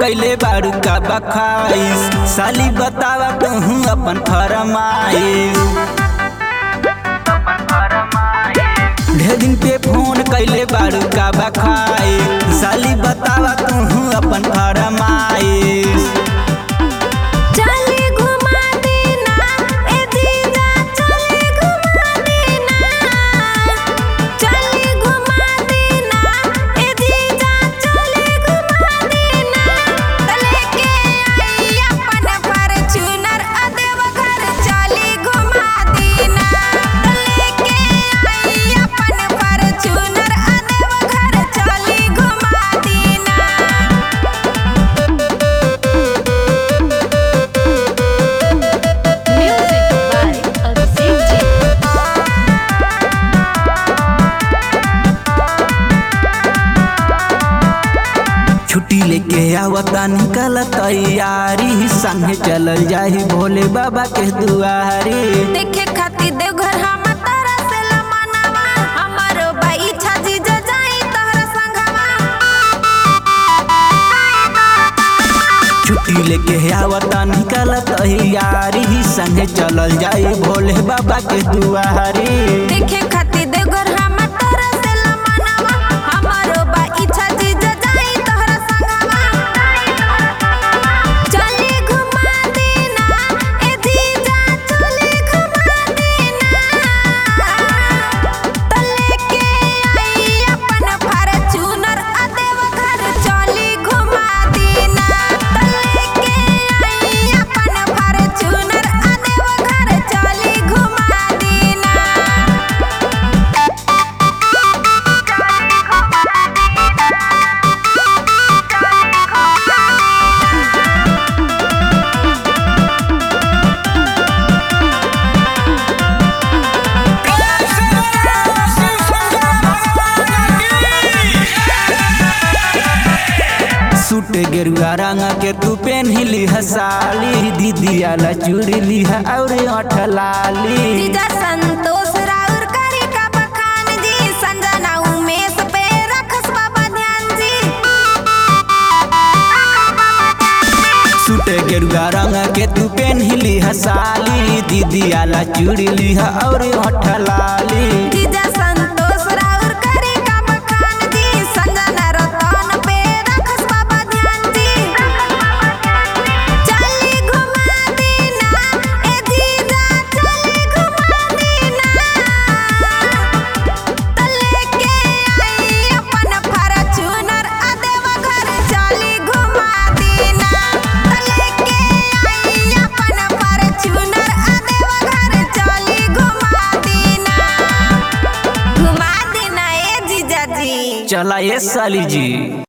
कैले बारू का बखाइस साली बतावा कहूँ अपन फरमाइश ढेर दिन पे फोन कैले बारू का बखाई साली बतावा कहूँ अपन फरमाइश चली घुमा देना ए जीजा चली घुमा देना चली घुमा देना ए जीजा चली घुमा देना तले के आई अपन फॉर्च्यूनर अदेव घर चली घुमा देना तले के आई अपन फॉर्च्यूनर अदेव घर चली घुमा देना Music by Abhishek Ji. छुट्टी लेके आवता निकल तैयारी संगे चलल जाही भोले बाबा के दुआरी देखे खातिर देवघर हम तारा से लमनवा हमरो बाई छाजी जा जाई तोहरा संगवा छुट्टी लेके आवता निकल तैयारी संगे चलल जाही भोले बाबा के दुआरी देखे खातिर देवघर हम तारा से लमनवा हमरो बाई छाजी जा जाई तोहरा संगवा चली घुमा देना ए जीजा चली घुमा देना तले के आई अपन फॉर्च्यूनर अदेव घर चली घुमा देना तले के आई अपन फॉर्च्यूनर अदेव घर चली घुमा देना सूट गेरुआ रंग के तू पेन्हली हसाली दीदिया ला चूड़ी लिहा और अठलाली जीजा संतोष राउर करी का बखान जी संजना उमेश पे रखस बाबा ध्यान जी सूट गेरुआ रंग के तू पेन्हली हसाली दीदिया ला चूड़ी लिहा और अठलाली जीजा संतोष राउर करी का बखान जी संजना रतन पे रखस बाबा ध्यान जी चली घुमा देना ए जीजा चली घुमा देना तले के आई अपन फॉर्च्यूनर अदेव घर चली घुमा देना तले के आई अपन फॉर्च्यूनर अदेव घर चली घुमा देना घुमा देना ए जीजा जी चला ये साली जी